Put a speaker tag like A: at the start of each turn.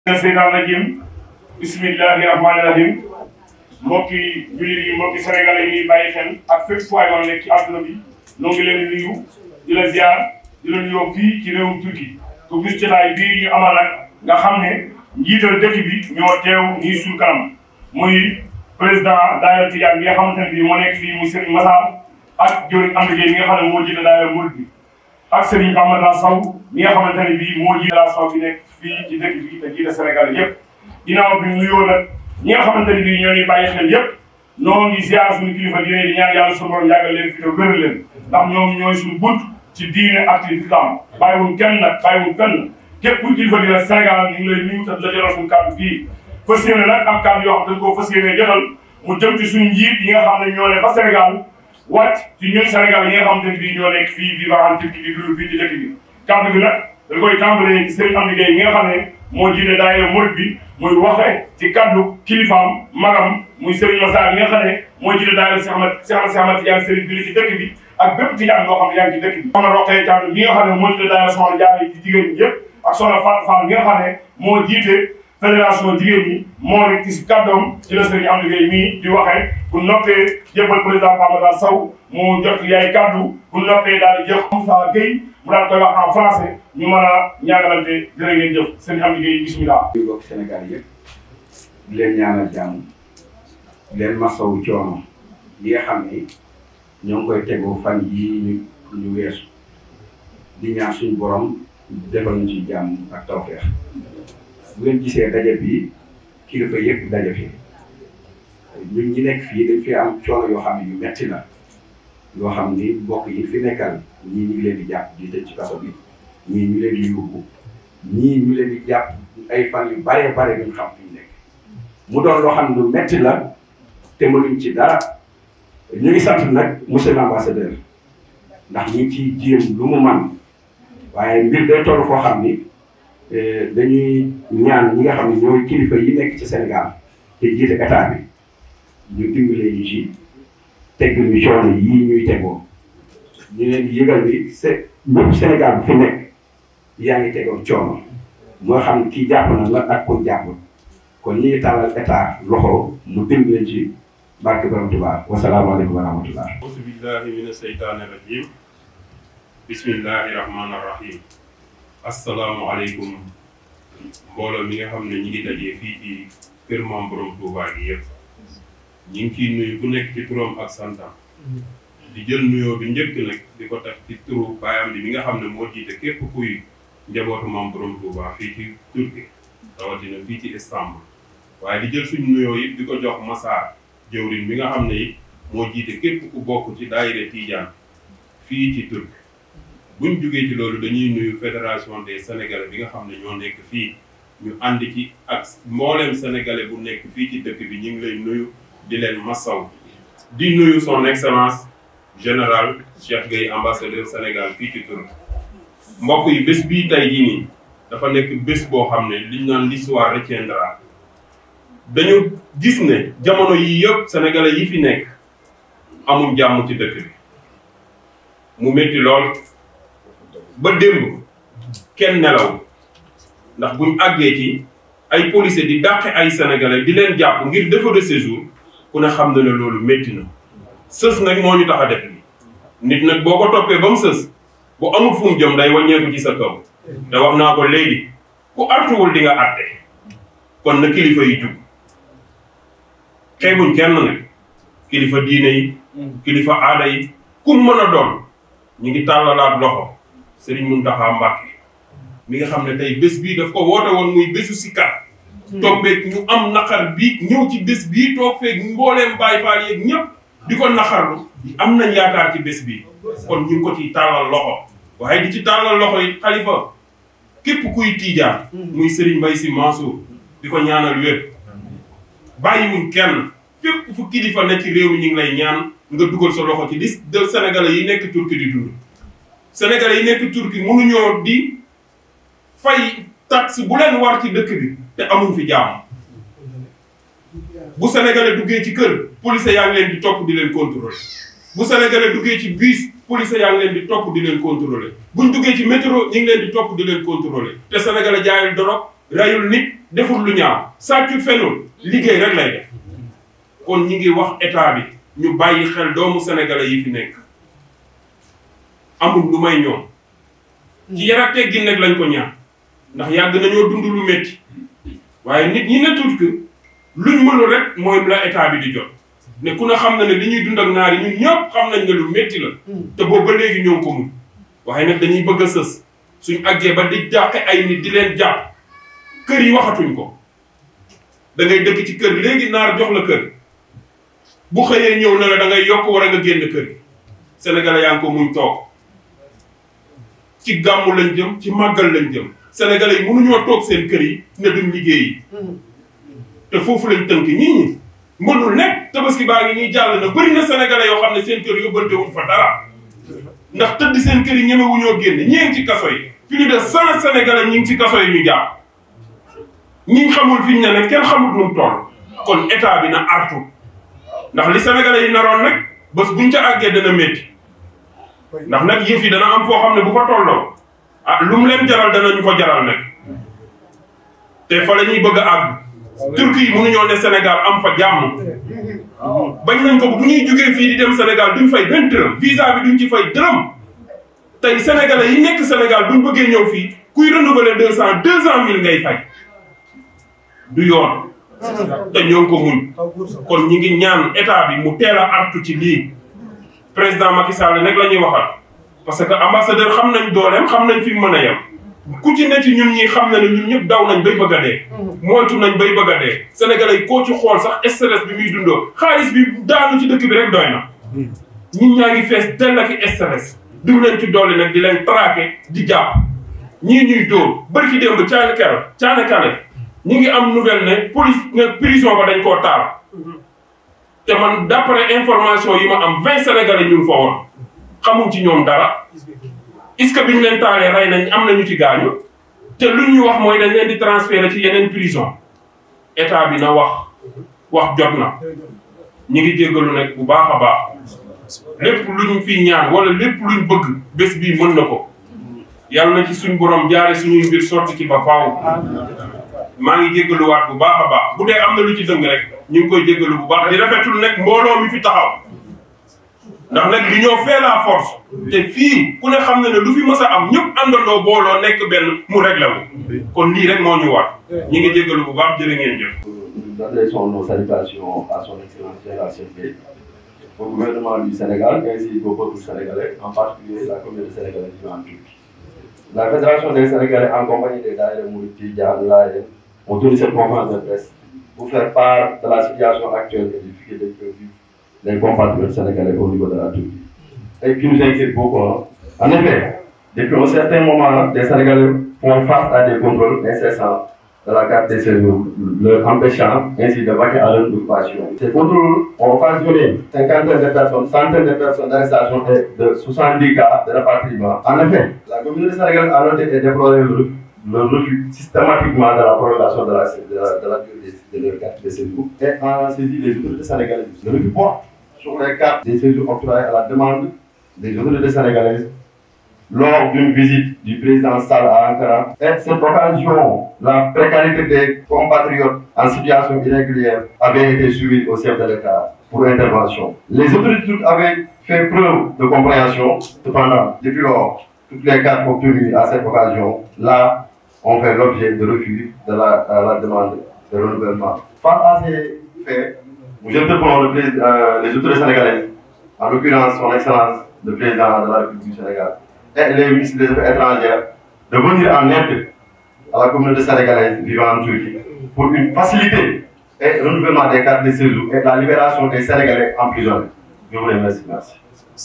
A: seytaan rajim bismillahi rahmaani rahim mbokki jullit yi mbokki sénégalais yi ñuy bàyyi xel ak fépp fu waay nekk ci àdduna bi noo ngi leen di nuyu di la ziar di la nuyoo fii ci réewum Turquie ku gis jotaay bii ñu amal nag nga xam ne njiital dëkk bi ñoo teew nii suñu kanam muy président daayira Tijaan bi nga xamante ne bii moo nekk fii muy Serigne Massar ak jëriñ am liggéey mi nga xam ne moo jiite daayira Murid bi ak Serigne Amadou Sow mi nga xamante ne bii moo jiite la Sow bi nekk fii ci dëkk bi te jiite Sénégal yëpp ginnaaw bi nuyoo nag ñi nga xamante ne bii ñoo ñuy bàyyi xel yëpp noo ngi ziar suñu kilifa diine di ñaan yàlla suñu borom yàggal leen fi te wéral leen ndax ñoom ñooy suñu bunt ci diine ak ci islam bàyyiwuñ kenn nag bàyyiwuñ kenn képp ku kilifa diine Sénégal ñu ngi lay nuyu te la jotal suñu kàddu fii fas yéene nag am kàddu yoo xam dañ koo fas yéene jotal mu jëm ci suñu njiit yi nga xam ne ñoo ne fa Sénégal wàcc ci ñun Sénégal yi nga xamante ne bii ñoo nekk fii vivant en Turquie di dund fii ci dëkk bi kàddu bi nag dañ koy tàmbalee ci Serigne Amady Gueye mi nga xam ne moo jiite daayira Murid bi muy waxe ci kaddu kilifaam magam muy Serigne Massar mi nga xam ne moo jiite daayira Cheikh Ahmad Cheikh Ahmad Tidiane Serigne bi ci dëkk bi ak bépp Tijaan boo xam ne yaa ngi ci dëkk bi soxna Roqee Thiam mi nga xam ne moo jiite daayira soxna Jaara yi ci jigéen ñi yëpp ak soxna Fatou Fall mi nga xam ne moo jiite fédération jigéen ñi moo rek ci kàddoom ci la Serigne Amady Gueye mii di waxee bu noppee jébbal président Pamadou Sow mu jot yaay kaddu bu noppee daal di jox Moussa Gueye mu daal koy wax en français ñu mën a ñaagalante jërë ngeen jëf sëñ Amady Gueye bismillah.
B: di bokk Sénégal yëpp di leen ñaanal jàmm di leen masawu coono yi nga xam ni ñoo ngi koy tegu fan yii ñu ñu weesu di ñaan suñu borom defal ñu ci jàmm ak tawfeex bu ngeen gisee daje bi kilifa yëpp daje fi ñun ñi nekk fii dañ fi am coono yoo xam ne yu metti la yoo xam ni mbokk yi fi nekkal ñii ñu ngi leen di jàpp di tëj ci kaso bi ñii ñu leen di yóbbu ñii ñu leen di jàpp ay fan yu bare bare duñ xam fi ñu nekk mu doon loo xam ne lu metti la te mënuñ ci dara ñu ngi sant nag monsieur l'ambassadeur ndax ñu ngi ciy jéem lu mu man waaye mbir day toll foo xam ni dañuy ñaan ñi nga xam ne ñooy kilifa yi nekk ci Sénégal te jiite état bi ñu dimbalee ñu ci tegg ñu coono yii ñuy tegoo ñu leen di yëgal ni c'est ñëpp Sénégal bu fi nekk yaa ngi tegoo coono moo xam kii jàpp na la ak ku jàpp kon ñi ngi tàllal état loxo mu dimbale ci barke borom Tuubaa wasalaamaaleykum wa rahmatullah
C: auzu billahi mina seytaani rajim bismillahi rahmaani rahim asalaamualeykum mbooloo mi nga xam ne ñi ngi dajee fii ci kër maam borom Tuubaa gi yëpp ñi ngi ciy nuyu ku nekk ci turam ak santam di jël nuyoo bi njëkk nag di ko tax ci turu baayam bi mi nga xam ne moo jiite képp kuy njabootu maam borom Tuubaa fii ci Turquie rawatina fii ci Istanbul waaye di jël suñu nuyoo it di ko jox Massar jëwriñ bi nga xam ne it moo jiite képp ku bokk ci daayira Tijaan fii ci Turquie buñ jógee ci loolu dañuy nuyu fédération des sénégalais bi nga xam ne ñoo nekk fii ñu ànd ci ak mboolem sénégalais bu nekk fii ci dëkk bi ñu ngi lay nuyu di leen masaw di nuyu son excellence général Cheikh Gueye ambassadeur Sénégal fii ci Turquie mbokk yi bés bii tey jii nii dafa nekk bés boo xam ne liñ naan l'histoire retiendra dañu gis ne jamono yi yëpp sénégalais yi fi nekk amul jàmm ci dëkk bi mu métti lool ba démb kenn nelaw ndax buñ àggee ci ay policiers di dàqe ay sénégalais di leen jàpp ngir défaut de séjour ku ne xam na ne loolu métti na sës nag moo ñu tax a def li nit nag boo ko toppee ba mu sës bu amul fu mu jëm day wàññeeku ci sa kaw te wax naa ko léegi ku artuwul di nga àtte kon na kilifa yi jug xeebuñ kenn nag kilifa diine yi kilifa aada yi ku mën a doon ñu ngi tàllalaat loxo Serigne Mountakha Mbacké mi nga xam ne tey bés bii daf ko woote woon muy bésu sikkat toog beeg ñu am naqar bi ñëw ci bés bii toog feeg mbooleem Baay Faal yeeg ñëpp di ko naqarlu am nañ yaakaar ci bés bii kon ñu ngi ko ciy tàllal loxo waaye di ci tàllal loxo yi xalifa képp kuy tiijaan muy Serigne Mbaye Sy Mansour di ko ñaanal wér bàyyiwuñ kenn fépp fu kilifa ne ci réew mi ñu ngi lay ñaan nga dugal sa loxo ci liste de sénégalais yi nekk Turquie di dund sénégalais yi nekk Turquie mënuñoo di fay taxe bu leen war ci dëkk bi te amuñ fi jàmm bu sénégalais duggee ci kër police yaa ngi leen di topp di leen contrôler bu sénégalais duggee ci bus police yaa ngi leen di topp di leen contrôler buñ duggee ci métro ñu ngi leen di topp di leen contrôler te sénégalais jaayul dorog rayul nit deful lu ñaaw sàccul fenul liggéey rek lay def kon ñi ngi wax état bi ñu bàyyi xel doomu sénégalais yi fi nekk amul lu may ñoom ci yar ak teggin nag lañ ko ñaan ndax yàgg nañoo dund lu métti waaye nit ñi ne tuut que luñ mënul rek mooy la état bi di jot ne ku ne xam na ne li ñuy dund ak naar yi ñun ñëpp xam nañ ne lu métti la te boobu ba léegi ñoo ngi ko mun waaye nag dañuy bëgg a sës suñ àggee ba di jàqe ay nit di leen jàpp kër yi waxatuñ ko da ngay dëkk ci kër léegi naar jox la kër bu xëyee ñëw na la da ngay yokk war a nga génn kër sénégalais yaa ngi ko muñ toog ci gàmmu lañ jëm ci màggal lañ jëm sénégalais yi mënuñoo toog seen kër yi ne duñ liggéeyi te foofu lañ tënk nit ñi mënul nekk tabaski baa ngi nii jàll na bëri na sénégalais yoo xam ne seen kër yóbbante wuñ fa dara ndax tëdd seen kër yi ñemewuñoo génn ñi ngi ci kaso yi plus de cent sénégalais ñi ngi ci kaso yi ñu jàpp ñi xamul fi ñu ne nag kenn xamul nu mu toll kon état bi na artu ndax li sénégalais yi naroon nag bés buñ ca àggee dana métti ndax nag yëf yi dana am foo xam ne bu fa tolloo ah lu mu leen jaral danañu ko jaral nag te fa la ñuy bëgg a àgg turki yi mënuñoo ne Sénégal am fa jàmm bañ nañ ko bu ñuy jógee fii di dem Sénégal duñ fay benn dërëm visa bi duñ ci fay dërëm tey sénégalais yi nekk Sénégal buñ bëggee ñëw fii kuy renouveler deux cent deux cent mille ngay fay du yoon te ñoo ngi ko muñ kon ñi ngi ñaan état bi mu teel a artu ci lii président Macky Sall nag la ñuy waxal parce que ambassadeur xam nañ dooleem xam nañ fi mu mën a yem ku ci ne ci ñun ñi xam na ne ñun ñëpp daw nañ bay bëgg a dee moytu nañ bay bëgg a dee sénégalais yi koo ci xool sax stress bi muy dundoo xaalis bi daanu ci dëkk bi rek doy na ñun ñaa ngi fees dell ak stress duñ leen ci dolli nag di leen traqué di jàpp ñii ñuy dóor bërki démb caane kero caane kale ñi ngi am nouvelle ne police ne prison ba dañ koo taal te man d'après information yi ma am vingt sénégalais ñu ngi fa woon xamuñ ci ñoom dara est-ce que biñ leen taalee rey nañ am nañu ci gaañu te lu ñu wax mooy dañ leen di transférer ci yeneen prison état bi na wax wax jot na ñi ngi jéggalu nag bu baax a baax lépp luñ fi ñaan wala lépp luñ bëgg bés bii mën na ko yàlla na ci suñ borom jaare suñuy mbir sotti ci ba faaw maa ngi jéggaluwaat bu baax a baax bu dee am na lu ci dëng rek ñu ngi koy jéggalu bu baax di rafetul nag mbooloo mi fi taxaw ndax nag li ñoo fait la force te fii ku ne xam na ne lu fi mës a am ñëpp àndandoo booloo nekk benn mu réglé wu kon lii rek moo ñu war ñi ngi jéggalu bu baax jërë ngeen jëf
D: Nous adressons nos salutations à son excellence Général Cheikh au gouvernement du Sénégal ainsi qu'au peuple sénégalais, en particulier la communauté sénégalaise vivant en Turquie. La Fédération des Sénégalais en compagnie des Daïra Mouriti, Diane Laye, ont tenu cette conférence de presse pour faire part de la situation actuelle et des difficultés que vivent les compatriotes sénégalais au niveau de la Turquie. Et qui nous inquiète beaucoup. hein. En effet, depuis un certain moment, les Sénégalais font face à des contrôles incessants de la carte des séjours, leur empêchant ainsi de vaquer à leur occupation. Ces contrôles ont occasionné cinquantaine de personnes, centaines de personnes d'arrestation et de 70 cas de rapatriement. En effet, la communauté sénégalaise a noté et déploré le, le refus systématiquement de la prolongation de la, de la, de la durée de, de leur carte de séjour et en saisi les autorités sénégalaises. Le refus porte sur les cartes des séjours octroyées à la demande des autorités sénégalaises lors d'une visite du président Sall à Ankara. Et cette occasion, la précarité des compatriotes en situation irrégulière avait été suivie au chef de l'État pour intervention. Les autorités turques avaient fait preuve de compréhension. Cependant, depuis lors, toutes les cartes obtenues à cette occasion, là, ont fait l'objet de refus de la, à la demande de renouvellement. Face à ces faits, nous interpellons le président- euh, les autorités sénégalaises, en l'occurrence son Excellence le président de la République du Sénégal, et les ministres des Affaires étrangères de venir en aide à la communauté sénégalaise vivant en Turquie pour une facilité et renouvellement des cartes de séjour et la libération des Sénégalais emprisonnés. Je vous remercie. Merci.